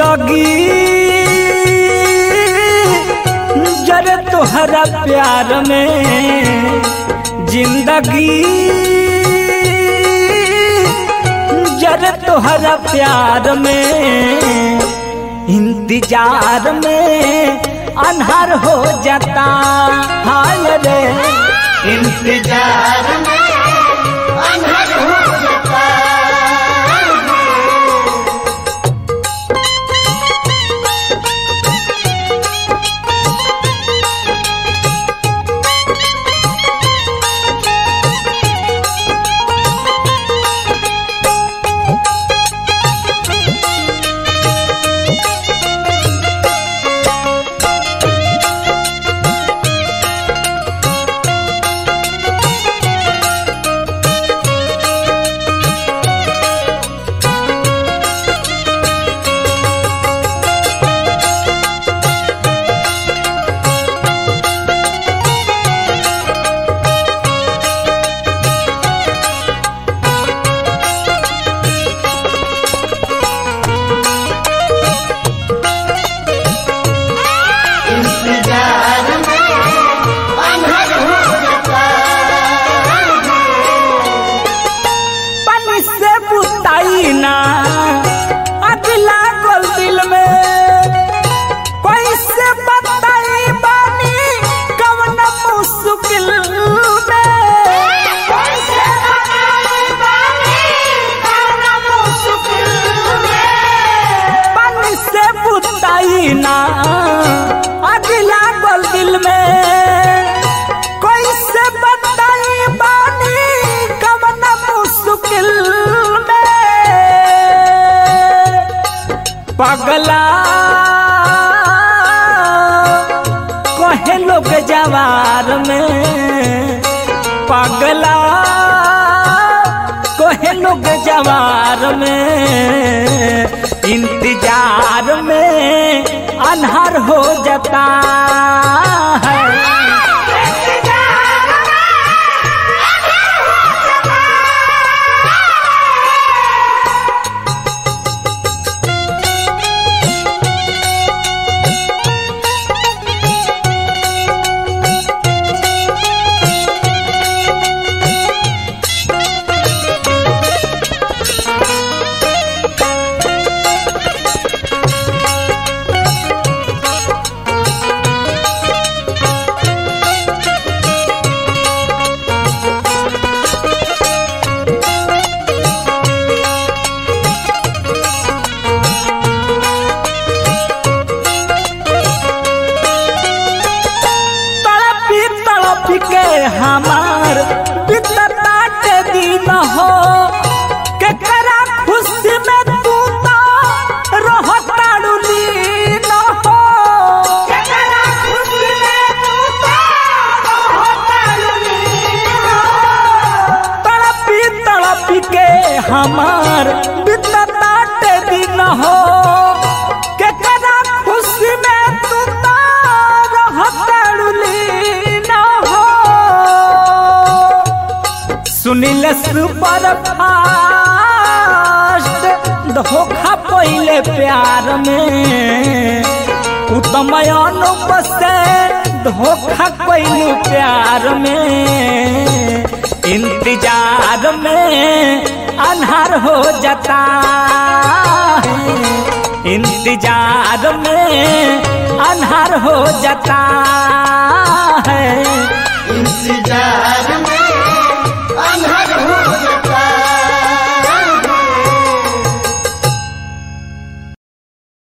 जिंदगी जरे तोहरा प्यार में जिंदगी जरे तोहरा प्यार में इंतजार में अनहार हो जाता हाय रे इंतजार में अनहद हो जाता इंतजार में अनहद हो जाता पानी से बुताई ना अगला गोल दिल में कैसे बताई बानी कवन मुश्किल में कैसे बताई बानी कौन मुश्किल में पानी से बुताई ना अगला गोल दिल में कैसे बताई बानी कवन मुश्किल में पगला कहे लोग जवार में पगला कहे लोग जवार में इंतजार में अनहर हो जाता है तड़पी तड़पी के हमार बितता के दिन हो के करा खुशी में तू तो रहताड़ू लीन हो जकरा खुशी में तू तो होतलनी हो तड़पी तड़पी के हमार बितता के दिन हो के करा खुशी में तू तो रहताड़ू लीन हो सुनिल सुपर फास्ट धोखा पहले प्यार में उत्तम अनुप से धोखा पहले प्यार में इंतजार में अनहार हो जाता है इंतजार में अनहार हो जाता